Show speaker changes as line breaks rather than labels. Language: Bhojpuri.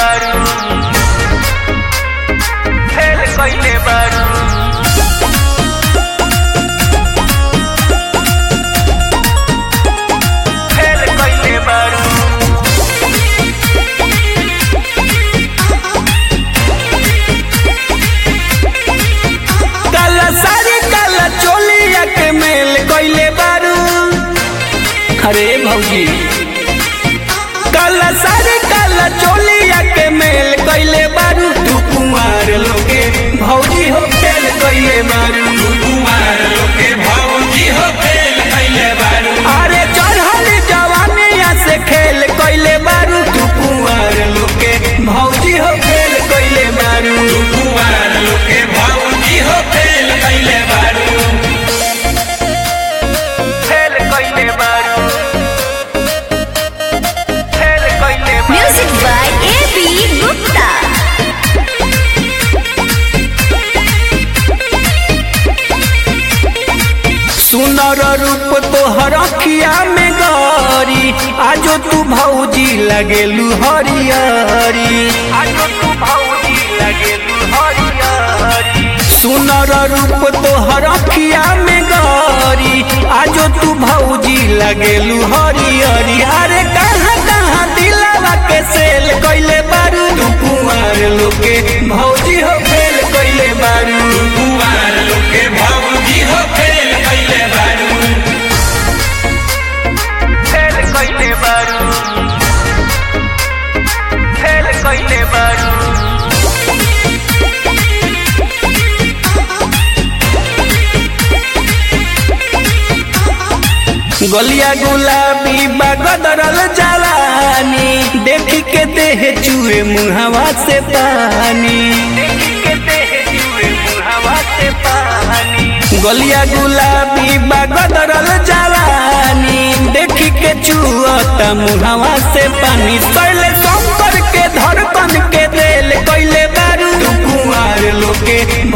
बारू फेल कइले बारू फेल कइले बारू
काला साड़ी काला चोलिया के मेल कइले बारू अरे भौजी काला साड़ी काला चोलिया के मेल कइले बारू तू कुमार लोगे भौजी हो फेल कइले बारू
कुमार लोके भौजी हो फेल कइले बारू
अरे चढ़ल जवानिया से खेल कइले बारू तू कुमार लोगे भौजी हो फेल कइले बारू
कुमार लोके भौजी हो फेल कइले बारू
फेल कइले बारू फेल कइले बारू
Music by A.B. Gupta.
सुनर रूप तोहर अखिया में गरी आजो तू भौजी लगेलू हरियरी
आजो तू भौजी लगेलू हरियरी
सुनर रूप तोहर अखिया में गरी आजो तू भौजी लगेलू हरियरी अरे कहाँ कहाँ दिलावा के सेल कइले बारू तू कुमार लोके भौजी हो फेल कइले बारू
कुमार लोके भौजी हो फेल कइले बारू
फेल कइले बारू फेल कइले बारू
गलिया गुलाबी बगदरल जवानी देख के देह चूहे मुहवा से पानी
देखी के देह जुए मुहावा से पानी
गलिया गुलाबी बगदरल जवानी देख के चुअता मुहवा से पानी सैले शंकर के धड़कन के दिल कइले बारू तू कुमार लोके